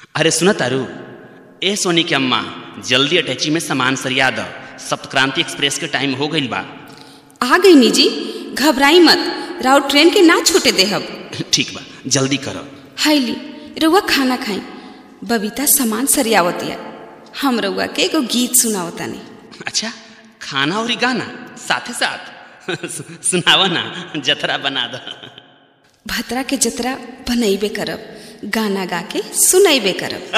अरे सुन तारू ए सोनी के अम्मा जल्दी अटैची में सामान सरिया द सप्तक्रांति एक्सप्रेस के टाइम हो गईल बा आ गई निजी घबराई मत राव ट्रेन के ना छूटे देहब ठीक बा जल्दी करो हाईली रउआ खाना खाई बबीता सामान सरियावतिया हम रउआ के एगो गीत सुनावतानी अच्छा खाना और गाना साथे साथ सुनावा ना जतरा बना द भतरा के जतरा बनैबे करब गाना गा के सुनैबे करब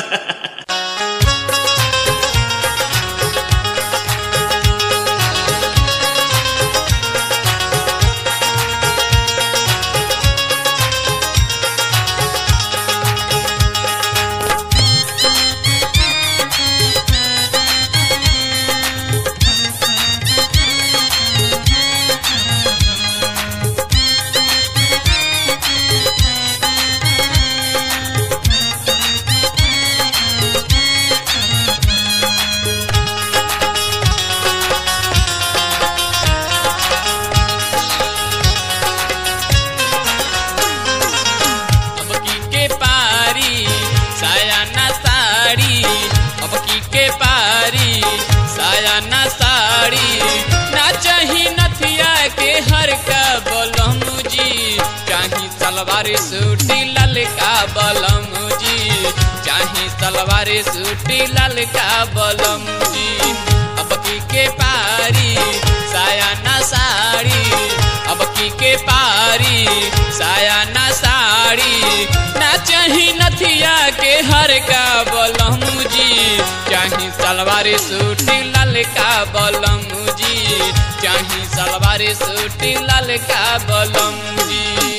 अब की के पारी साया ना साड़ी अब की के पारी साया ना साड़ी ना चाही नथिया के हर का बलम जी चाही सलवार सूटी ललका बलम जी चाही सलवार सूटी ललका बलम जी अब की के पारी साया ना साड़ी अब की के पारी साया ना साड़ी ना चाही नथिया के हर का बलम जी चाही सलवार सूटी ललका बलम जी चाही सलवार सूटी ललका बलम जी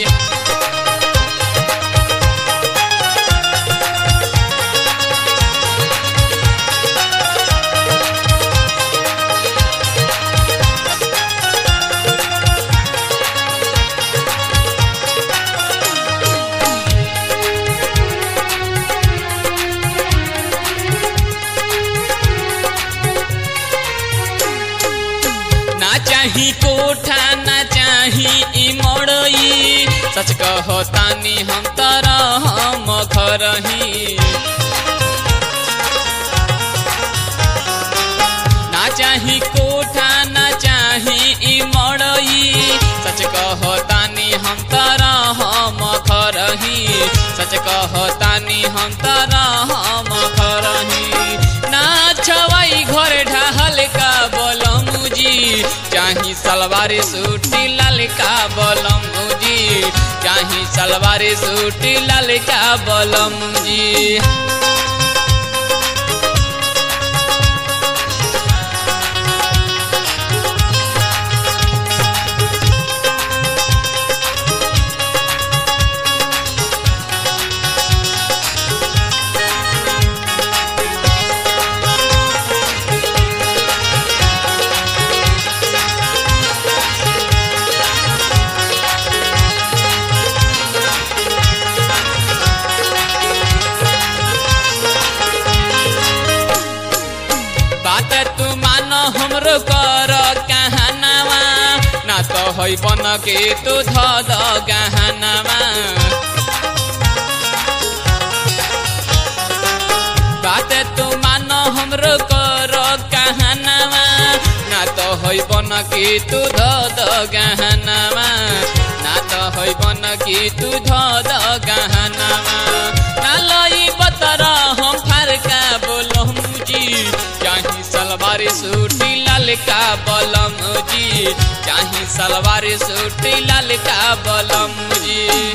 ना चाही कोठा ना चाही ई मड़ई सच कहो तानी हम तरह हम घरही ना चाही कोठा ना चाही ई मड़ई सच कहो तानी हम तरह हम घरही सच कहो तानी हम तरह हम घरही ना छवाई घर ढाहल का बलम जी चाही सलवार सूटी ललका बलम जी चाही सलवार सूटी ललका बलम जी बात तू मान हमरो कर कहनावा ना तो है बन के तू ध द गहनावा बात तू मान हमरो कर कहनावा ना तो है बन के तू ध द गहनावा ना तो है बन के तू ध द गहनावा ना लई बतरा हम फरका बोलम जी चाही सलवार सूटी ललका बलम जी चाही सलवार सूटी ललका बलम जी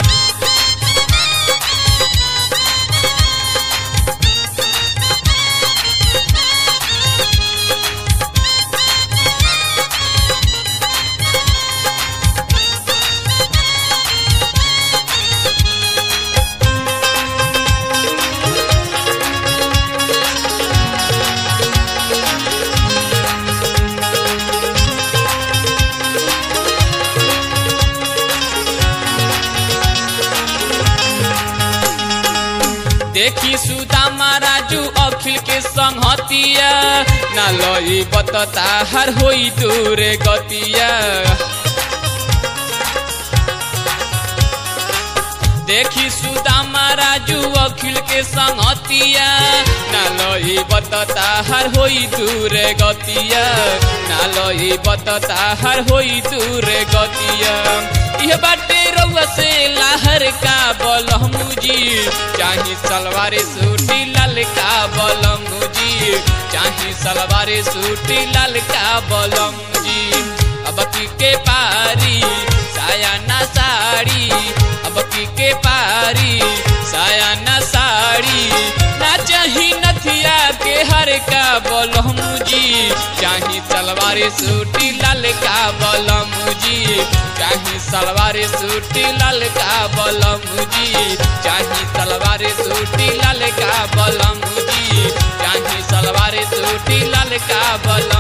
देखी सुदामा राजू अखिल के संगतिया ना लई बतता हर होई दूरे गतिया देखी सुदामा राजू अखिल के संगतिया ना लई बतता हर होई दूर गतिया ना लई बतता हर होई दूर गतिया यह बाटे रउआ से लाहर का बलमुजी चाही सलवार सूटी लाल का बलमुजी चाही सलवार सूटी लाल का बलमुजी अब की के पारी साया ना साड़ी अब की के पारी साया ना साड़ी ना चाही नथिया के हर का बलमुजी चाही सलवार सूटी लाल का बलमुजी चाही सलवार सूटी लाल का बलमुजी चाही सलवार सूटी लाल का बलमुजी चाही सलवार सूटी लाल का बल